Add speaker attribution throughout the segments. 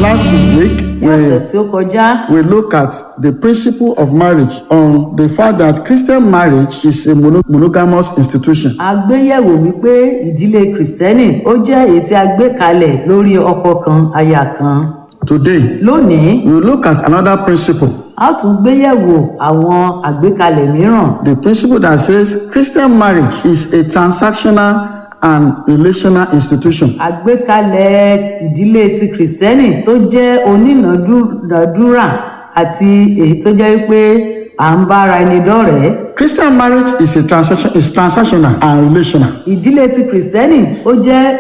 Speaker 1: Last week,
Speaker 2: ní ọ̀sẹ̀
Speaker 1: we,
Speaker 2: tí ó kọjá
Speaker 1: we look at the principle of marriage on the fact that Christian marriage is a mono- monogamous institution.
Speaker 2: a gbéyẹ̀wò wípé ìdílé kìrìsìtẹ́nì ó jẹ́ èyí tí a gbé kalẹ̀ lórí ọkọ kan aya kan
Speaker 1: Today,
Speaker 2: lónìí
Speaker 1: we will look at another principle,
Speaker 2: a ó tún gbéyẹ̀wò àwọn àgbékalẹ̀ mìíràn
Speaker 1: the principle that says Christian marriage is a transactional and relational institution.
Speaker 2: àgbékalẹ̀ ìdílé ti kìrìsìtẹ́nì tó jẹ́ onínàdúrà àti èyí tó jẹ́ wípé à ń bára ẹni dọ́rẹ̀ẹ́
Speaker 1: Christian marriage is a transaction is transactional and relational.
Speaker 2: ìdílé ti kìrìsìtẹ́nì ó jẹ́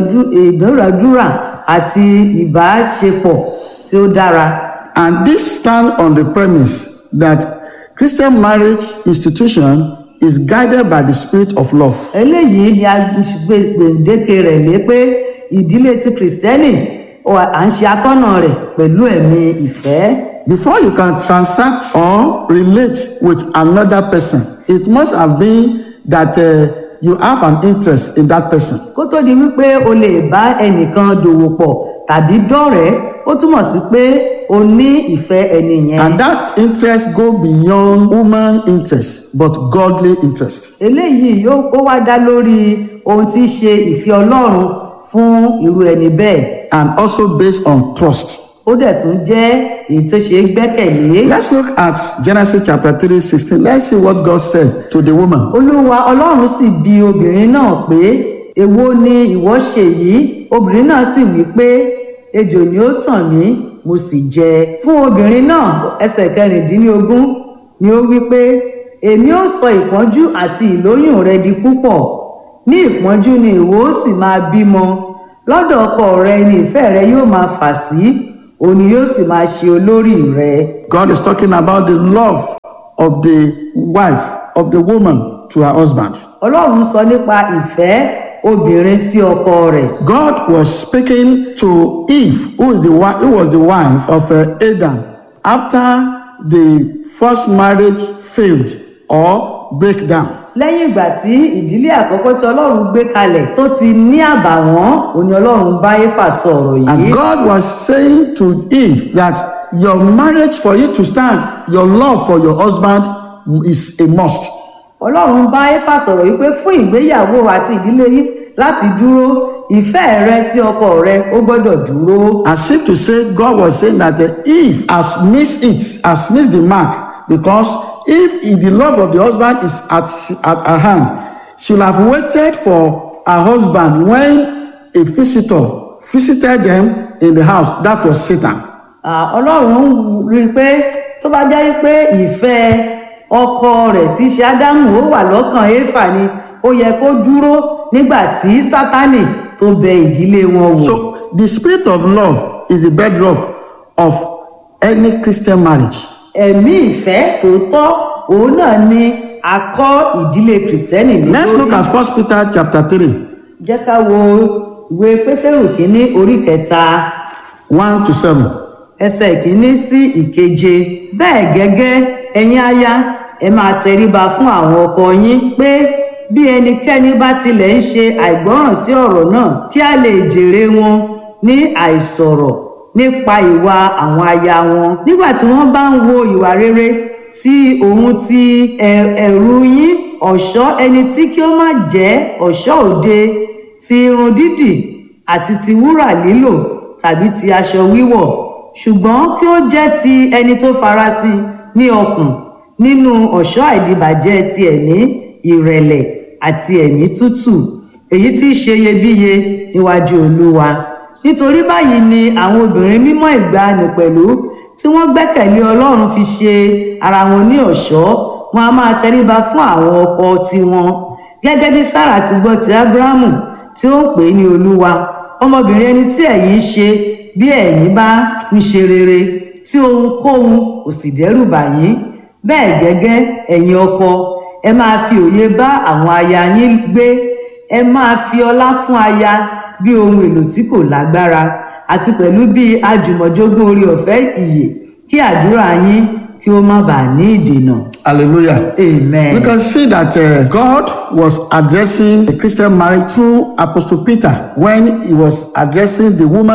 Speaker 2: onínàdúrà àti ìbáṣepọ̀ tí ó dára
Speaker 1: And this stand on the premise that Christian marriage institution is guided by the spirit of love.
Speaker 2: eléyìí ni a gbé gbèǹdéke rẹ̀ lé pé ìdílé ti kìrìsìtẹ́nì ó- à ń ṣe atọ́nà rẹ̀ pẹ̀lú ẹ̀mí ìfẹ́
Speaker 1: Before you can transact or relate with another person, it must have been that uh, you have an interest in that person.
Speaker 2: kó tó di wípé o lè bá ẹnìkan dòwò pọ̀ tàbí dọ́rẹ̀ẹ́ ó túmọ̀ sí pé o ní ìfẹ́ ẹni yẹn
Speaker 1: And that interest go beyond human interest, but godly interest.
Speaker 2: eléyìí yóò ó wá dá lórí ohun tí í ṣe ìfẹ́ ọlọ́run fún irú ẹni bẹ́ẹ̀
Speaker 1: And also based on trust.
Speaker 2: ó dẹ̀ tún jẹ́ èyí tó ṣe é gbẹ́kẹ̀lé
Speaker 1: Let's look at Genesis chapter 3, 16. Let's see what God said to the woman.
Speaker 2: olúwa ọlọ́run sì bi obìnrin náà pé èwo ni ìwọ ṣe yìí obìnrin náà sì wí pé ejò ni ó tàn mí mo sì jẹ fún obìnrin náà ẹsẹ̀ kẹrìndínlógún ni ó wí pé èmi ó sọ ìpọ́njú àti ìlóyún rẹ di púpọ̀ ní ìpọ́njú ni ìwọ ó sì máa bímọ lọ́dọ̀ ọkọ rẹ ni ìfẹ́ rẹ yóò máa fà sí òun ni yóò sì máa ṣe olórí rẹ
Speaker 1: God is talking about the love of the wife, of the woman to her husband.
Speaker 2: ọlọ́run sọ nípa ìfẹ́ obìnrin sí ọkọ rẹ̀
Speaker 1: God was speaking to Eve, who, is the, wi- who was the wife of uh, Adam, after the first marriage failed or break down.
Speaker 2: lẹ́yìn ìgbà tí ìdílé àkọ́kọ́ tí ọlọ́run gbé kalẹ̀ tó ti ní àbàwọ́n òní ọlọ́run bá éfà sọ̀rọ̀ yìí
Speaker 1: And God was saying to Eve that your marriage for you to stand, your love for your husband is a must.
Speaker 2: ọlọ́run bá éfà sọ̀rọ̀ yìí pé fún ìgbéyàwó àti ìdílé yìí láti dúró ìfẹ́ rẹ sí ọkọ rẹ ó gbọ́dọ̀ dúró
Speaker 1: As if to say, God was saying that uh, Eve has missed it, has missed the mark, because if, if the love of the husband is at, at her hand, she'll have waited for her husband when a visitor visited them in the house. That was Satan.
Speaker 2: Ah, ọlọ́run rí i pé tó bá jẹ́ pé ìfẹ́ ọkọ rẹ̀ tí í ṣe ádámù ó wà lọ́kàn éfà ni ó yẹ kó dúró nígbà tí sátánì tó bẹ ìdílé wọn wò.
Speaker 1: So the spirit of love is the bedrock of any Christian marriage.
Speaker 2: ẹ̀mí ìfẹ́ tòótọ́ òun náà ni a kọ́ ìdílé kìrìsìtẹ́nì ní
Speaker 1: Let's look at First Peter chapter 3,
Speaker 2: jẹ́ ká wo ìwé pétérù kínní orí kẹta
Speaker 1: 1 to 7.
Speaker 2: ẹsẹ̀ kínní sí ìkeje bẹ́ẹ̀ gẹ́gẹ́ ẹ̀yin aya ẹ máa tẹríba fún àwọn ọkọ yín pé bí ẹnikẹ́ni bá tilẹ̀ ń ṣe àìgbọ́ràn sí ọ̀rọ̀ náà kí a lè jèrè wọn ní àìsọ̀rọ̀ nípa ìwà àwọn aya wọn nígbà tí wọ́n bá ń wo ìwà rere tí òun ti ẹ̀- ẹ̀rù yín ọ̀ṣọ́ ẹni tí kí ó má jẹ́ ọ̀ṣọ́ òde ti irun dídì àti ti wúrà lílò tàbí ti aṣọ wíwọ̀ ṣùgbọ́n kí ó jẹ́ ti ẹni tó farasin ní ọkàn nínú ọ̀ṣọ́ àìdìbàjẹ́ ti ẹ̀mí ìrẹ̀lẹ̀ àti ẹ̀mí tútù èyí tí í ṣe iyebíye níwájú olúwa nítorí báyìí ni àwọn obìnrin mímọ́ ìgbàanì pẹ̀lú tí wọ́n gbẹ́kẹ̀lé ọlọ́run fi ṣe ara wọn ní ọ̀ṣọ́ wọn a máa tẹríba fún àwọn ọkọ tiwọn gẹ́gẹ́ bí sára ti gbọ́ ti ábúráhámù tí ó ń pè é ní olúwa ọmọbìnrin ẹni tí ẹ̀yin ń ṣe bí ẹ̀yin bá ń ṣe rere tí ohunkóhun kò sì dẹ́rù bà yín bẹ́ẹ̀ gẹ́gẹ́ ẹ̀yin ọkọ ẹ máa fi òye bá àwọn aya yín gbé ẹ máa fi ọlá fún aya bí ohun èlò tí kò lágbára àti pẹ̀lú bí àjùmọ̀jogún orí ọ̀fẹ́ ìyè kí àdúrà yín kí ó má bàa ní ìdènà
Speaker 1: Hallelujah.
Speaker 2: amen.
Speaker 1: You can see that uh, God was addressing the Christian marriage through Apostle Peter when he was addressing the woman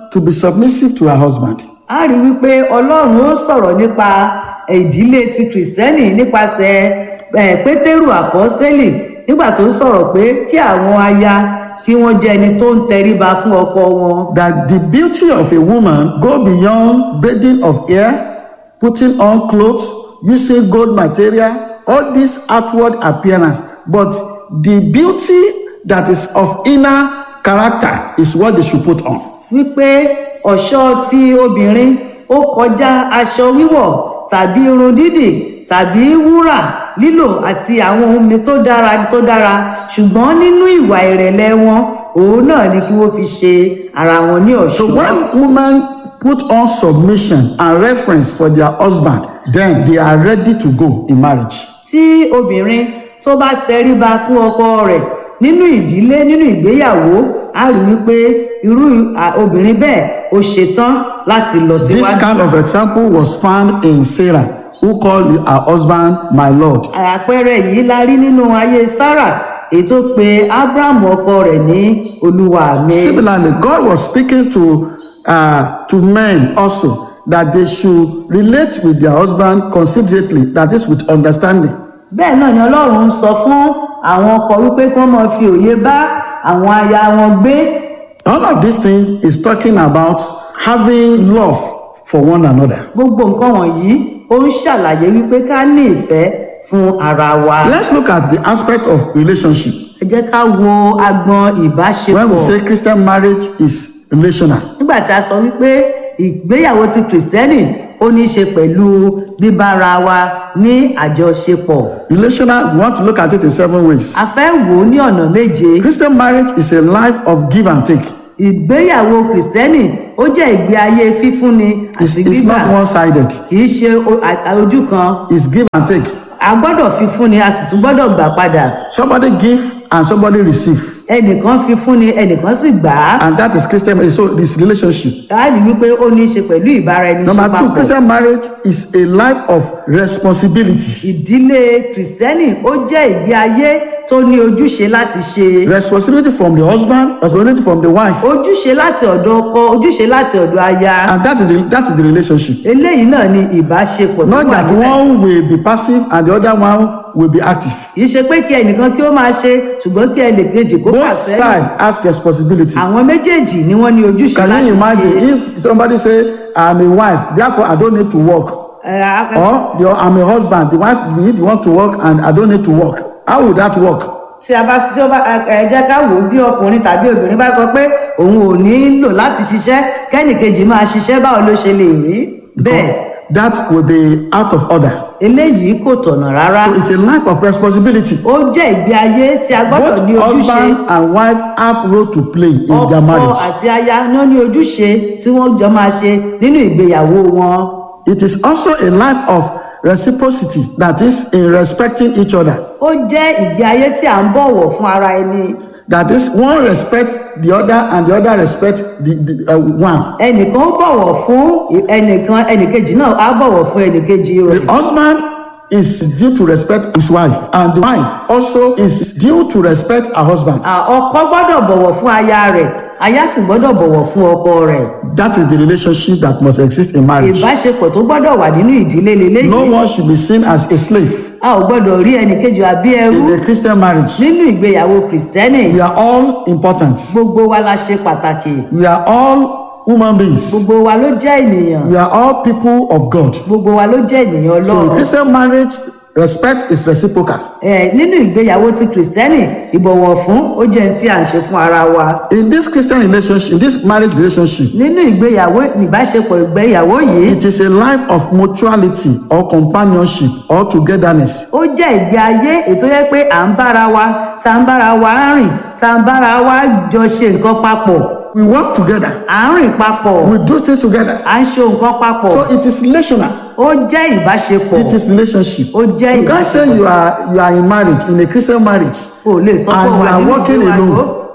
Speaker 1: to be submissive to her husband.
Speaker 2: a rí wípé ọlọ́run ó sọ̀rọ̀ nípa ìdílé ti kìrìsìtẹ́nì nípasẹ̀ eh, pétérù àpọ́stélì nígbà tó ń sọ̀rọ̀ pé kí àwọn aya kí wọ́n jẹ́ ẹni tó ń tẹríba fún ọkọ wọn.
Speaker 1: That the beauty of a woman go beyond braiding of hair, putting on clothes, using gold material, all this outward appearance. But the beauty that is of inner character is what they should put on.
Speaker 2: wípé ọ̀ṣọ́ ti obìnrin ó kọjá aṣọ wíwọ̀ tàbí irun dídì tàbí wúrà lílò àti àwọn ohun mi tó dára tó dára ṣùgbọ́n nínú ìwà ìrẹ̀lẹ̀ wọn òun náà ni kí wọ́n fi ṣe ara wọn ní
Speaker 1: So
Speaker 2: ọ̀ṣọ́.
Speaker 1: when women put on submission and reference for their husband, then they are ready to go in marriage.
Speaker 2: tí obìnrin tó bá tẹríba fún ọkọ rẹ̀ nínú ìdílé nínú ìgbéyàwó á rí wípé irú à, obìnrin bẹ́ẹ̀ ó ṣetán láti lọ
Speaker 1: This
Speaker 2: síwájú.
Speaker 1: kind of example was found in Sarah, who called her husband my Lord.
Speaker 2: àpẹẹrẹ yìí la rí nínú ayé sarah èyí tó pe abraham ọkọ rẹ̀ ní olúwa mi.
Speaker 1: Similarly, God was speaking to uh, to men also that they should relate with their husband considerately, that is, with understanding.
Speaker 2: bẹ́ẹ̀ náà ni ọlọ́run ń sọ fún àwọn ọkọ wípé kí wọ́n máa fi òye bá àwọn aya wọn gbé.
Speaker 1: All of these things is talking about having love for one another.
Speaker 2: gbogbo nǹkan wọ̀nyí ó ń ṣàlàyé wípé ká ní ìfẹ́ fún ara wa.
Speaker 1: Let's look at the aspect of relationship.
Speaker 2: ẹ jẹ́ ká wo agbọn
Speaker 1: When we
Speaker 2: ìbáṣepọ̀.
Speaker 1: say Christian marriage is relational,
Speaker 2: nígbà tí a sọ wípé ìgbéyàwó ti kìrìsìtẹ́nì ó ní í ṣe pẹ̀lú bíbára wa ní àjọṣepọ̀.
Speaker 1: relational, we want to look at it in seven ways.
Speaker 2: a fẹ́ wò ó ní ọ̀nà méje.
Speaker 1: Christian marriage is a life of give and take.
Speaker 2: ìgbéyàwó kìrìsìtẹ́nì ó jẹ́ ìgbé ayé fífúnni
Speaker 1: It's,
Speaker 2: àti
Speaker 1: it's
Speaker 2: gbígbà
Speaker 1: not one-sided.
Speaker 2: kì í ṣe o- a- a- ojú kan
Speaker 1: It's give and take.
Speaker 2: a gbọ́dọ̀ fífúnni a sì tún gbọ́dọ̀ gbà padà
Speaker 1: Somebody give and somebody receive.
Speaker 2: ẹnìkan fífúnni ẹnìkan sì gbà á
Speaker 1: And that is Christian marriage. So this relationship.
Speaker 2: a rí wípé ó ní í ṣe pẹ̀lú ìbára ẹni ṣe
Speaker 1: Number two,
Speaker 2: papọ̀
Speaker 1: Christian marriage is a life of responsibility.
Speaker 2: ìdílé kìrìsìtẹ́nì ó jẹ́ ìgbé ayé tó ní ojúṣe láti ṣe
Speaker 1: Responsibility from the husband, responsibility from the wife.
Speaker 2: ojúṣe láti ọ̀dọ̀ ọkọ ojúṣe láti ọ̀dọ̀ aya
Speaker 1: And that is the, that is the relationship.
Speaker 2: eléyìí náà ni ìbáṣepọ̀ tó
Speaker 1: Not
Speaker 2: wà
Speaker 1: that
Speaker 2: níbẹ̀.
Speaker 1: one will be passive and the other one will be active.
Speaker 2: kì í ṣe pé kí ẹnìkan kí ó máa ṣe ṣùgbọ́n kí ẹnì kejì kó fà
Speaker 1: Both
Speaker 2: sẹ́yìn
Speaker 1: sides has responsibility.
Speaker 2: àwọn méjèèjì ni wọ́n ní ojúṣe
Speaker 1: Can
Speaker 2: láti
Speaker 1: you imagine
Speaker 2: ṣe.
Speaker 1: if somebody say, I'm a wife, therefore I don't need to work.
Speaker 2: Ẹ, a-
Speaker 1: Or the, I'm a husband, the wife need you want to work and I don't need to work. How would that work?
Speaker 2: tí a bá tí ó bá ẹ jẹ́ ká wò ó bí ọkùnrin tàbí obìnrin bá sọ pé òun ò nílò láti ṣiṣẹ́ kẹ́nìkejì máa ṣiṣẹ́ báwo ló ṣe lè rí bẹ́ẹ̀
Speaker 1: That will be out of order.
Speaker 2: eléyìí kò tọ̀nà rárá
Speaker 1: So it's a life of responsibility.
Speaker 2: ó jẹ́ ìgbé ayé tí a gbọ́dọ̀
Speaker 1: Both
Speaker 2: ní ojúṣe
Speaker 1: husband and wife have role to play in their
Speaker 2: ọkọ
Speaker 1: marriage.
Speaker 2: àti aya ní ó ní ojúṣe tí wọ́n jọ máa ṣe nínú ìgbéyàwó wọn
Speaker 1: It is also a life of reciprocity, that is, in respecting each other.
Speaker 2: ó jẹ́ ìgbé ayé tí à ń bọ̀wọ̀ fún ara ẹni
Speaker 1: That is, one respect the other and the other respect the, the uh, one.
Speaker 2: ẹnìkan ó bọ̀wọ̀ fún ẹnìkan ẹnìkejì náà á bọ̀wọ̀ fún ẹnìkejì rẹ̀
Speaker 1: The husband is due to respect his wife, and the wife also is due to respect her husband.
Speaker 2: À, ọkọ gbọ́dọ̀ bọ̀wọ̀ fún aya rẹ̀ aya sì gbọ́dọ̀ bọ̀wọ̀ fún ọkọ rẹ̀
Speaker 1: That is the relationship that must exist in marriage.
Speaker 2: ìbáṣepọ̀ tó gbọ́dọ̀ wà nínú ìdílé leléyìí
Speaker 1: No one should be seen as a slave
Speaker 2: a ò gbọ́dọ̀ rí ẹnìkejì àbí ẹrú
Speaker 1: in a Christian marriage.
Speaker 2: nínú ìgbéyàwó kìrìsìtẹ́nì
Speaker 1: We are all important.
Speaker 2: gbogbo wa la ṣe pàtàkì
Speaker 1: We are all human beings.
Speaker 2: gbogbo wa ló jẹ́ ènìyàn
Speaker 1: We are all people of God.
Speaker 2: gbogbo wa ló jẹ́ ènìyàn
Speaker 1: So in
Speaker 2: ọlọ́run
Speaker 1: Christian marriage, respect is reciprocal.
Speaker 2: ẹ nínú ìgbéyàwó ti kìrìsìtẹ́nì ìbọ̀wọ̀ fún ó jẹ́ ní tí à ń ṣe fún ara wa
Speaker 1: In this Christian relationship, in this marriage relationship,
Speaker 2: nínú ìgbéyàwó ìbáṣepọ̀ ìgbéyàwó yìí
Speaker 1: it is a life of mutuality or companionship or togetherness.
Speaker 2: ó jẹ́ ìgbé ayé ètò yẹ pé à ń bára wa tá ń bára wa rìn tá ń bára wa jọ ṣe nǹkan papọ̀
Speaker 1: We work together.
Speaker 2: à ń rìn papọ̀
Speaker 1: We do things together.
Speaker 2: à ń ṣe nǹkan papọ̀
Speaker 1: So it is relational.
Speaker 2: ó jẹ́ ìbáṣepọ̀
Speaker 1: It is relationship.
Speaker 2: ó jẹ́
Speaker 1: You can't say
Speaker 2: ìbáṣepọ̀
Speaker 1: you are you are in marriage in a Christian marriage
Speaker 2: o lè sọ pé
Speaker 1: and you
Speaker 2: wà
Speaker 1: are
Speaker 2: nínú
Speaker 1: working
Speaker 2: ìgbéyàwó
Speaker 1: alone.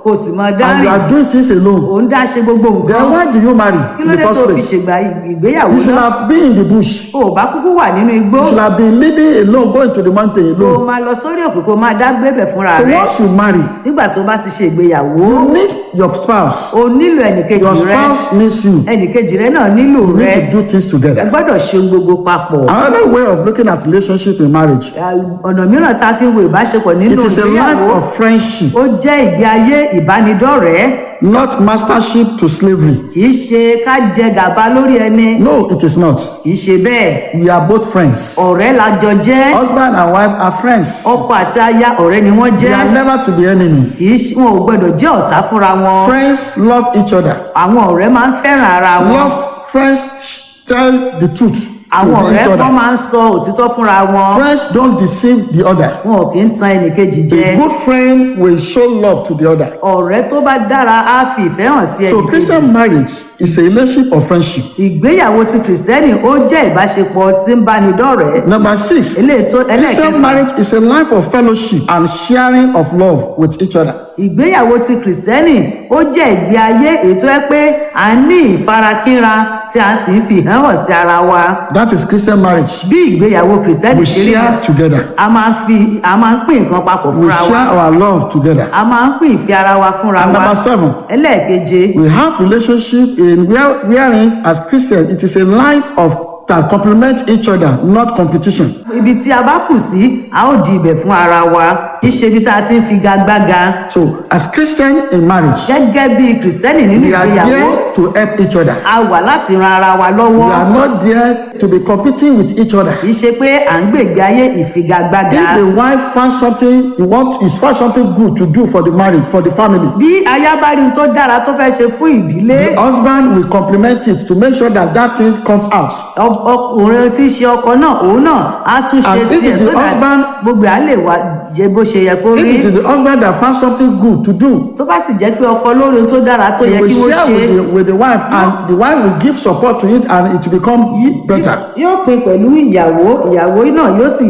Speaker 2: kò sì mọ
Speaker 1: and
Speaker 2: dárìn
Speaker 1: you are doing things alone,
Speaker 2: òun dá ṣe gbogbo nǹkan
Speaker 1: then why do you marry
Speaker 2: kí
Speaker 1: in
Speaker 2: ló
Speaker 1: the
Speaker 2: dé
Speaker 1: first
Speaker 2: tó fi
Speaker 1: place?
Speaker 2: ṣègbà ìgbéyàwó
Speaker 1: You should
Speaker 2: náà
Speaker 1: have been in the bush.
Speaker 2: o ò bá kúkú wà nínú igbó
Speaker 1: You should have been living alone, going to the mountain
Speaker 2: kó o
Speaker 1: alone.
Speaker 2: máa lọ sórí òkè kó o máa dá gbébẹ̀ fúnra
Speaker 1: So
Speaker 2: rẹ
Speaker 1: once you marry,
Speaker 2: nígbà tó bá ti ṣe ìgbéyàwó
Speaker 1: you need your spouse.
Speaker 2: o nílò ẹnìkejì
Speaker 1: Your
Speaker 2: rẹ
Speaker 1: spouse needs you.
Speaker 2: ẹnìkejì rẹ náà nílò
Speaker 1: You
Speaker 2: rẹ
Speaker 1: need to do things
Speaker 2: ẹ
Speaker 1: together.
Speaker 2: gbọ́dọ̀ ṣe ohun gbogbo papọ̀
Speaker 1: Another way of looking at relationship in marriage,
Speaker 2: ọ̀nà mìíràn tá a fi ń wo ìbáṣepọ̀ nínú
Speaker 1: it is a life
Speaker 2: ìgbéyàwó
Speaker 1: of friendship,
Speaker 2: ó jẹ́ ìgbé ayé ìbánidọ́rẹ̀ẹ́
Speaker 1: not mastership to slavery.
Speaker 2: kì í ṣe ká jẹ gàba lórí ẹni
Speaker 1: No, it is not.
Speaker 2: kì í ṣe bẹ́ẹ̀
Speaker 1: We are both friends.
Speaker 2: ọ̀rẹ́ la jọ jẹ́
Speaker 1: Husband and wife are friends.
Speaker 2: ọkọ àti aya ọ̀rẹ́ ni wọ́n
Speaker 1: They
Speaker 2: jẹ́
Speaker 1: are never to be enemy.
Speaker 2: kì í ṣe wọn ò gbọdọ̀ jẹ́ ọ̀tá fúnra wọn
Speaker 1: Friends love each other.
Speaker 2: àwọn ọ̀rẹ́ máa ń fẹ́ràn ara wọn
Speaker 1: Loved friends sh- tell the truth
Speaker 2: àwọn
Speaker 1: to
Speaker 2: ọ̀rẹ́
Speaker 1: each
Speaker 2: kan
Speaker 1: other.
Speaker 2: máa ń sọ òtítọ́ fúnra wọn
Speaker 1: Friends don't deceive the other.
Speaker 2: wọn ò kì í tan ẹnìkejì jẹ
Speaker 1: A good friend will show love to the other.
Speaker 2: ọ̀rẹ́ tó bá dára á fi ìfẹ́ hàn sí
Speaker 1: So
Speaker 2: ẹnìkejì
Speaker 1: Christian marriage is a relationship of friendship.
Speaker 2: ìgbéyàwó ti kìrìsìtẹ́nì ó jẹ́ ìbáṣepọ̀ tí ń báni dọ́rẹ̀ẹ́
Speaker 1: Number six,
Speaker 2: eléyìí tó
Speaker 1: Christian
Speaker 2: ẹlẹ́ẹ̀kẹfà
Speaker 1: marriage is a life of fellowship and sharing of love with each other.
Speaker 2: ìgbéyàwó ti kìrìsìtẹ́nì ó jẹ́ ìgbé ayé èyí tó yẹ pé à ń ní ìfarakínra tí a sì ń fi hàn hàn sí ara wa
Speaker 1: That is Christian marriage.
Speaker 2: bí ìgbéyàwó kìrìsìtẹ́nì
Speaker 1: We
Speaker 2: ṣe rí
Speaker 1: share together.
Speaker 2: a máa ń fi a máa ń pín nǹkan papọ̀
Speaker 1: We
Speaker 2: fúnra wa
Speaker 1: share our love together.
Speaker 2: a máa ń pín ìfẹ́ ara wa fúnra
Speaker 1: And
Speaker 2: wa
Speaker 1: number seven,
Speaker 2: ẹlẹ́ẹ̀keje
Speaker 1: we have relationship in where wherein as Christians it is a life of that complement each other, not competition.
Speaker 2: ibi tí a bá kù sí a ó di ibẹ̀ fún ara wa kì í ṣe ibi tá a ti ń figagbága
Speaker 1: So as Christian in marriage,
Speaker 2: gẹ́gẹ́ bí kìrìsìtẹ́nì nínú
Speaker 1: we are
Speaker 2: ìgbéyàwó
Speaker 1: there to help each other.
Speaker 2: a wà láti ran ara wa lọ́wọ́
Speaker 1: We are not there to be competing with each other.
Speaker 2: kì í ṣe pé à ń gbègbè ayé ìfigagbága
Speaker 1: If the wife finds something you want, is find something good to do for the marriage, for the family,
Speaker 2: bí aya bá rí ohun tó dára tó fẹ́ ṣe fún ìdílé
Speaker 1: the husband will complement it to make sure that that thing comes out.
Speaker 2: ọ- ọkùnrin tí í ṣe ọkọ náà òun náà á tún ṣe
Speaker 1: And if
Speaker 2: tiẹ̀
Speaker 1: it is
Speaker 2: sódà
Speaker 1: husband-
Speaker 2: gbogbo à lè wá jẹ bó ṣe yẹ kó
Speaker 1: If
Speaker 2: rí
Speaker 1: it is the husband that finds something good to do,
Speaker 2: tó bá sì jẹ́ pé ọkọ lórí ohun tó dára tó
Speaker 1: he
Speaker 2: yẹ
Speaker 1: will
Speaker 2: kí wọ́n
Speaker 1: share
Speaker 2: ṣe
Speaker 1: with the, with the wife, and the wife will give support to it, and it will become better.
Speaker 2: yóò pin pẹ̀lú ìyàwó ìyàwó náà yóò sì